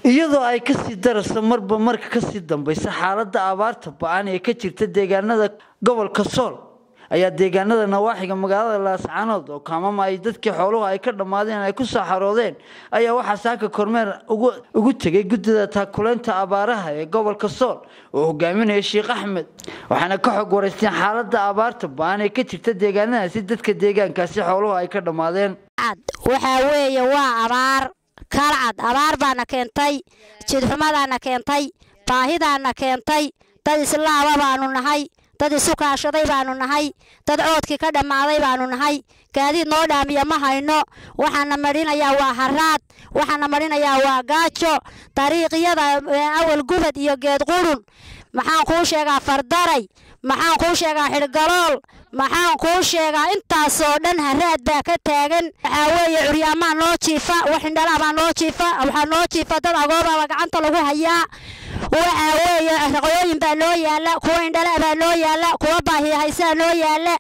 iyadoo ay kasii darayso marba marka kasii dambaysa xaaladda abaarta ba-an ee ka jirta deegaanada gobolka sool ayaa deegaanada nawaaxiga magaalada laascaanood oo kaamama ay dadkii xooluhu ay ka dhammaadeen ay ku soo xaroodeen ayaa waxaa saaka kormeer ugu tegay guddida taakuleynta abaaraha ee gobolka sool oo hogaaminaya sheekh axmed waxaana ka xog waraysteen xaaladda abaarta ba-an ee ka jirta deegaanadaasi dadka deegaankaasi xooluhu ay ka dhammaadeen waxaa weeye waa abaar kalcad abaar baana keentay jidxumadaana keentay baahidaana keentay dad islaaba baanu nahay dad isu kaashaday baanu nahay dad coodkii ka dhammaaday baanu nahay gaadiid noo dhaamiya ma hayno waxaana marinayaa waa haraad waxaana marinayaa waa gaajo dariiqyada awal gubad iyo geed qurun maxaan kuu sheegaa fardaray maxaan kuu sheegaa xidhgalool maxaan kuu sheegaa intaasoo dhan haraad baa ka taagan waxaa weeye curyaamaa noo jiifa wax indhalaa baa noo jiifa waxaa noo jiifa dad agoobaaba gacanta lagu hayaa waxaa weeye raqooyin baa noo yaala kuwa indhala baa noo yaala kuwa baahiyahaysaa noo yaala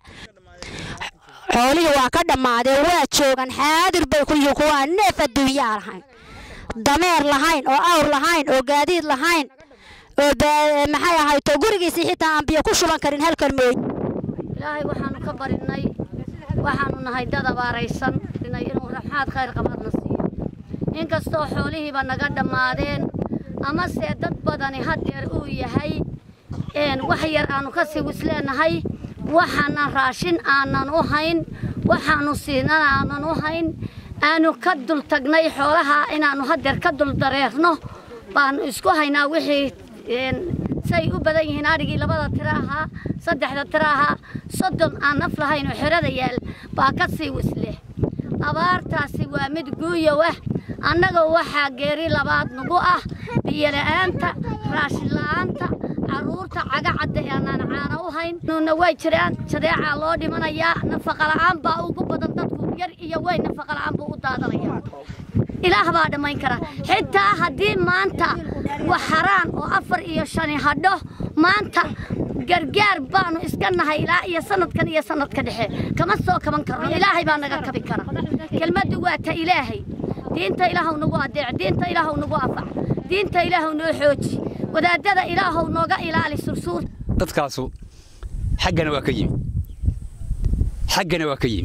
xoolihii waa ka dhammaadeen waa joogan xaadir bay ku yihiin kuwaa neef adduunyaa lahayn dameer lahayn oo awr lahayn oo gaadiid lahayn oo maxay ahayto gurigiisii xitaa aan biyo ku shuban karin halkan mooy ilaahay waxaanu ka barinay waxaanu nahay dad abaaraysan inuu raxmaad khayr qabaadna siiyo inkastoo xoolihiiba naga dhammaadeen amase dad badani hadeer uu yahay wax yar aanu ka sii wisleenahay waxaana raashin aanan u hayn waxaanu siinan aanan u hayn aanu ka dul tagnay xoolaha inaannu hadeer ka dul dareerno baanu isku haynaa wixii say u badan yihiin adhigii labada tira ahaa saddexda tira ahaa soddon aan naf lahayn oo xerada yaal baa ka sii wisleh abaartaasi waa mid guuyow ah annaga waxaa geeri labaad nagu ah biyola'aanta raashin la'aanta carruurta cagacadda ee aanaan caana u hayn nuuna way jiraan jadeecaa loo dhimanayaa nafaqala'aan baa ugu badan dadku yar iyo weyn nafaqala'aan buu u daadanaya ilaah baa dhammayn kara xitaa haddii maanta wax haraan oo afar iyo shani hadho maanta gargaar baanu iska nahay ilaa iyo sanadkan iyo sanadka dhexe kama soo kaban karno ilaahay baa naga kabi kara kelmaddu waa ta ilaahay diinta ilaahow nagu adeec diinta ilaahow nagu afac diinta ilaahow noo xooji wadaadada ilaahow nooga ilaali sursuur dadkaasu xaggana waa ka yimi xaggana waa ka yimi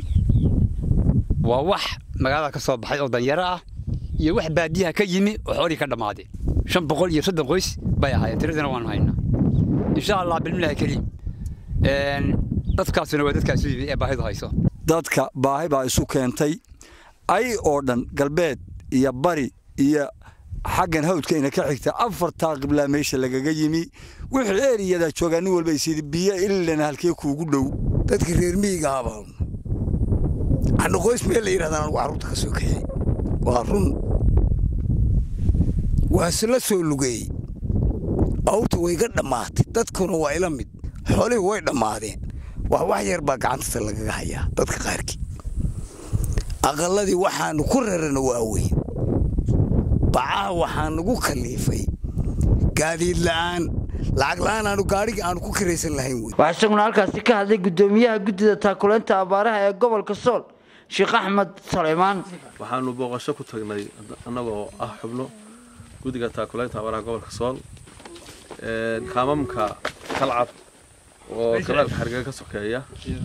waa wax magaalada ka soo baxay oo danyaro ah iyo wax baadiyaha ka yimi oo xoolihii ka dhammaadeen shan boqol iyo soddon qoys bay ahaayeen tiradana waanu haynaa insha allah bilmilahi kariim dadkaasuna waa dadkaasu yimi ee baahidu hayso dadka baahi baa isu keentay ay oo dhan galbeed iyo bari iyo xaggan hawdkayna ka xigta afartaa qiblaa meesha lagaga yimi wixii eeriyada joogaa nin walba isidi biyo ilana halkee kuugu dhow dadka reer miyiga abaan anna qoys meel la yidhahdaan anugu carruurta ka soo kaxey waa run waase la soo lugeeyey awrta way ga dhammaatay dadkuna waa ila mid xoolihii way dhammaadeen wax wax yar baa gacantasa lagaga hayaa dadka qaarkii aqalladii waxaannu ku rarana waa weyn bacaha waxaa nagu kaliifay gaadiid la'aan lacag la'aan aanu gaadhigii aanu ku kiraysan lahayn wey waxaa isaguna halkaasi ka hadlay guddoomiyaha guddida taakuleynta abaaraha ee gobolka sool sheekh axmed saleymaan waxaanu booqasho ku tagnay annagoo ah xubno guddiga taakuleynta abaaraha gobolka sool kaamamka kalcab oo galaalka xargega ka sokeeya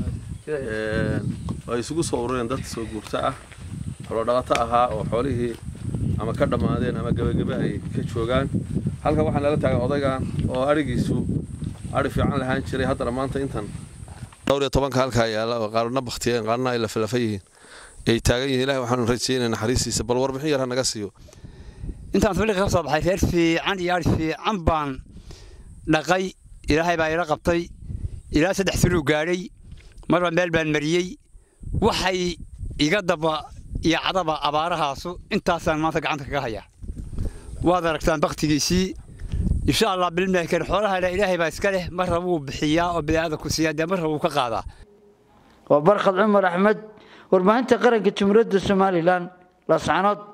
ay isugu soo urureen dad soo guurto ah xoolodhaqato ahaa oo xoolihii ama ka dhammaadeen ama gebagebe ay ka joogaan halkan waxaa nala taagan odaygan oo adhigiisu adhi fiican lahaan jiray haddana maanta intan dhowr iyo tobanka halkaa yaalla oo qaarna baktiyeen qaarna ay lafalafa yihiin ay taagan yihiin ilahi waxaanu rajaynay naxariistiisa bal warbixin yar ha naga siiyo intaan tabliiq ka soo baxay reer fiican iyo adhi fiican baan dhaqay ilaahay baa ila qabtay ilaa saddex sanuu gaadhay marba meel baan mariyey waxay iga daba iyo cadaba abaarahaasu intaasaan maanta gacanta kaga hayaa waad aragtaan baktigiisii insha allah bilmaakan xoolaha ilaahay baa iska leh marra wuu bixiyaa oo bini'aadamku siiyaa dee marra wuu ka qaadaa waa barkhad cumar axmed warbaahinta qaranka jumhuuriyadda somalilan laascanood